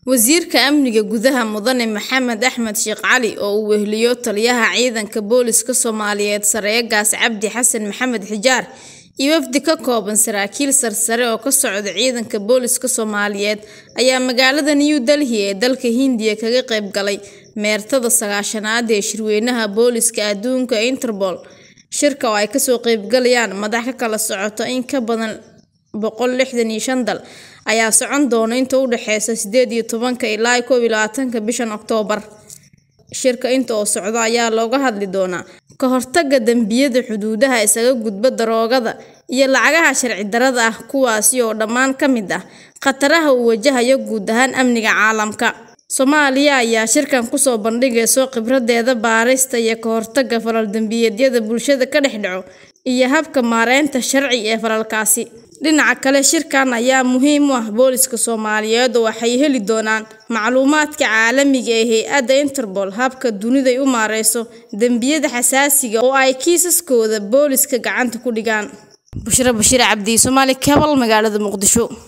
Wasiirka Amniga Gudaha Mudane Maxamed Axmed Sheikh Cali oo uu weheliyo taliyaha ciidanka booliska Soomaaliyeed Sareegaas Cabdi Xasan Maxamed Xijaar iyo wafdi ka kooban saraakiil sarsare oo ka socda ciidanka booliska Soomaaliyeed ayaa magaalada New Delhi ee dalka Hindiya kaga qayb galay meertada sagaashanaad ee shirweynaha booliska adduunka ee Interpol. Shirka oo ay kasoo qayb galayaan madax ka kala socota in ka badan boqol lixdan iyo shan dal ayaa socon doona inta u dhaxeysa sideed iyo tobanka ilaa kow iyo labatanka bishan Oktoobar. Shirka inta oo socda ayaa looga hadli doonaa ka hortagga dambiyada xuduudaha isaga gudba daroogada iyo lacagaha sharci darrada ah kuwaasi oo dhammaan ka mid ah khataraha uu wajahayo guud ahaan amniga caalamka. Soomaaliya ayaa shirkan kusoo bandhigaysa khibradeeda baarista iyo ka hortagga falal dambiyeedyada bulshada ka dhex dhaco iyo habka maareynta sharci ee falalkaasi. Dhinaca kale, shirkan ayaa muhiim u ah booliska Soomaaliyeed oo waxay heli doonaan macluumaadka caalamiga ah ee hay'adda Interpol, habka dunidu u maareyso dambiyada xasaasiga ah oo ay kiisaskooda booliska gacanta ku dhigaan. Bushra Bashir Cabdi, Somali Cable, magaalada Muqdisho.